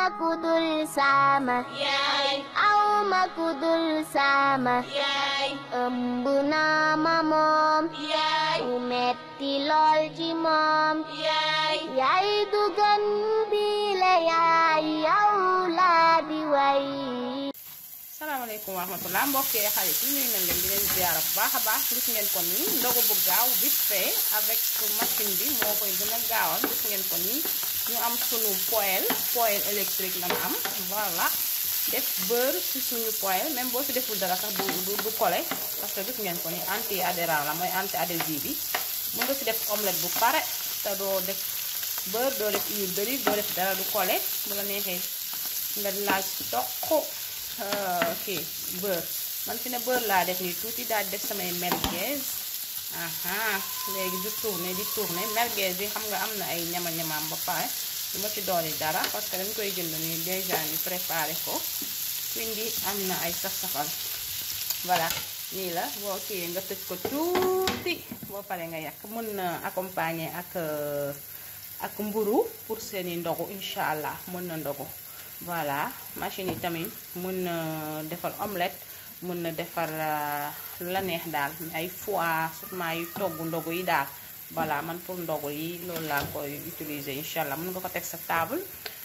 kudul sama yaay aw ma kudul sama yaay ëmb naa ma moom yaay mu metti lool ci moom yaay yaay du gën bi la yaay yow laa di way salaamaaleykum wa rahmatulah mbokk yi xarit yi nuyu nañ leen di leen ziara bu baax a baax gis ngeen ko nii ndogu bu gaaw vite fait avec machine bi moo koy gën a gaawal gis ngeen ko nii ñu am sunu poêle poêle électrique la ñu am voilà def beurre ci suñu poêle même boo ci deful dara sax du du du collé parce que gis ngeen ko nii anti adhérent la mooy anti adhésif bi mën nga ci def omelette bu pare te doo def beurre doo def huile d'olive doo def dara du collé bu la neexee nga laal ci toq ok beurre man fi ne beurre laa def nii tuuti daal di def samay merguez aha léegi di tourner di tourner merguez yi xam nga am na ay ñama-ñamaam ba pare du ma ci dooli dara parce que dañ koy jënd nii déjà ñu préparé ko quindi am na ay saf-safal voilà nii la boo kii nga tëj ko tuuti boo paree nga yàq mën na accompagner ak ak mburu pour seeni ndogu incha allah mën na ndogu voilà machine yi tamit mën na defar omelette mën na defar lu la neex daal ay foie surtout yu togg ndogu yi daal voilà man pour ndogu yi loolu laa koy utiliser incha allah mën nga ko teg sa table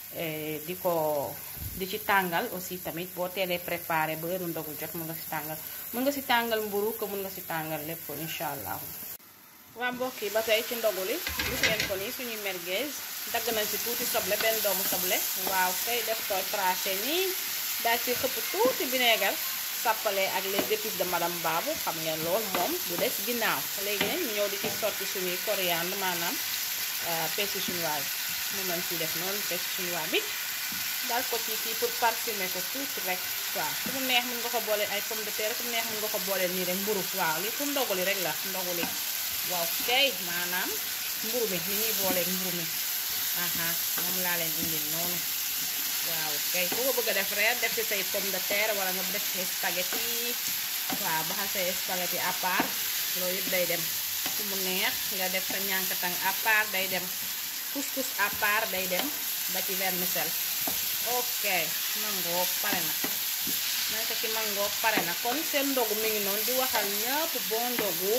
di ko di ci tàngal aussi tamit boo teelee préparé ba heure ndogu jot mën nga si tàngal mën nga si tàngal mburu ko mën nga si tàngal lépp incha allah waa mbokk yi ba tey ci ndogu li gis ngeen ko nii suñuy merguez dagg nañ ci tuuti soble benn doomu soble waaw kay def ko tracé nii daal ci xëpp tuuti vinaigre sàppale ak les épices de madame Babou xam ngeen lool moom du des ginnaaw léegi nag ñu ñëw di ci sotti suñuy coriandre maanaam persil chinois bi moom lañ ciy def noonu persil chinois bi daal ko ci kii pour parfumer ko tuuti rek waaw ku mu neex mën nga ko boole ay pomme de terre ku mu neex mën nga ko boole nii rek mburu waaw li pour ndogu li rek la ndogu li waaw kay maanaam mburu mi ni ñuy booleeg mburu mi aha moom laa leen indil noonu waaw kay ku ko bëgg a def reer def ci say pomme de terre wala nga def ci spaghetti waaw baxal say spaghetti à part loolu yëpp day dem ku mu neex nga def sa ñànkatang à part day dem couscous à part day dem ba ci vermicelle ok mangoo pare na naka ci mangoo pare na kon seen ndogu mi ngi noonu di waxal ñëpp bon ndogu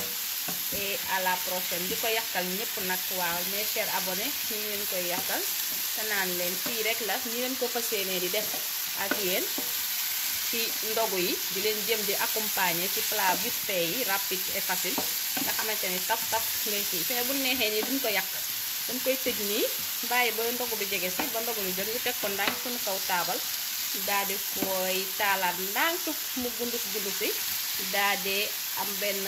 et à la prochaine di ko yàqal ñëpp nag waaw mes chers abonnés ñu leen koy yàqal te naan leen fii rek la ñi leen ko fas yéenee di def ak yéen ci ndogu yi di leen jëm di accompagner ci plat vite fait yi rapide et facile nga xamante ni taf taf ngay kii fi ne bu neexee nii duñ ko yàq dañ koy tëj nii bàyyi ba ndogu bi jege si ba ndogu bi jot ñu teg ko ndànk suñu kaw taabal daal di koy taalaat ndànk mu gundus gundusi daal di am benn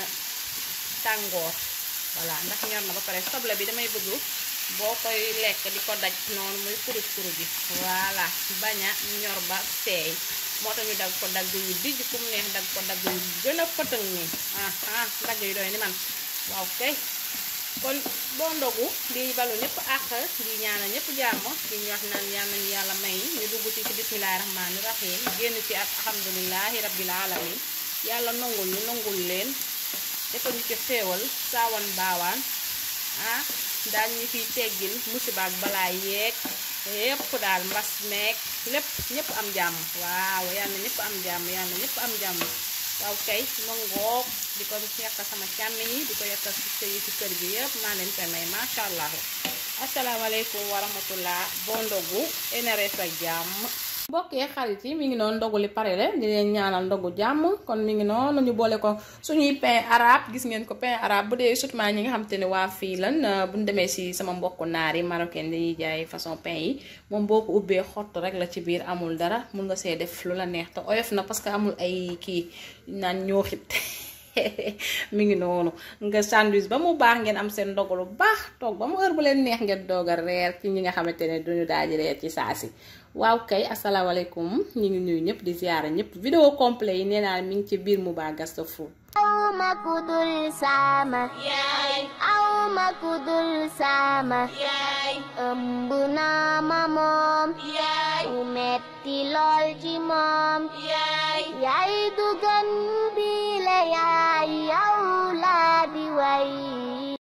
tàngoor voilà ndax ñor na ba pare soble bi damay bëgg boo koy lekk di ko daj noonu muy kurus kurus bi voilà bañ a ñor ba seey moo tax ñu dag ko dagg yu dijj ku mu neex dag ko dagg yu gën a fëtëng nii ah ah dagg yu doy ni man waaw kay kon boo ndogu di balu ñëpp àq di ñaanal ñëpp jàmm di ñu wax naan yal nañu yàlla may ñu dugg ci ci bismillahi rahmaani rahim génn ci ak alhamdulilahi rabbil alamin yàlla nongul ñu nongul leen defal ñu ci xéewal saawan baawaan ah daal ñu fiy teggil musiba ak balaa yeeg yépp daal mbas meeg lépp ñëpp am jàmm waaw yàlla ñëpp am jàmm yàlla ñëpp am jàmm waaw kay ma ngoog di ko yekkal sama càmmi yi di ko yekkal si sëyi si kër gi yëpp maa leen koy may macha allah asalaamaaleykum wa rahmatullah bon ndogu NRS ak jàmm mbokk yi xarit yi mi ngi noonu ndogu li pare le di leen ñaanal ndogu jàmm kon mi ngi noonu ñu boole ko suñuy pain arabe gis ngeen ko pain arabe bu dee surtout ñi nga xam te ne waa fii lan bu ñu demee si sama mbokku naar yi marocain dañuy jaay façon pain yi moom boo ko ubbee xott rek la ci biir amul dara mun nga see def lu la neex te oyof na parce que amul ay kii naan ñooxit mi ngi noonu nga sandwich ba mu baax ngeen am seen ndogu lu baax toog ba mu heure bu leen neex ngeen doog a reer ci ñi nga xamante ne duñu daal di reer ci saa si waaw kay asalaamaaleykum ñu ngi nuyu ñëpp di ziyaara ñëpp vidéo complet yi nee naa mi ngi ci biir Mouba Gasto Food aw ma kudul sama yaay aw ma kudul sama yaay ëmb naa ma moom yaay mu metti lool ci moom yaay yaay du gën bi la yaay yow laa di way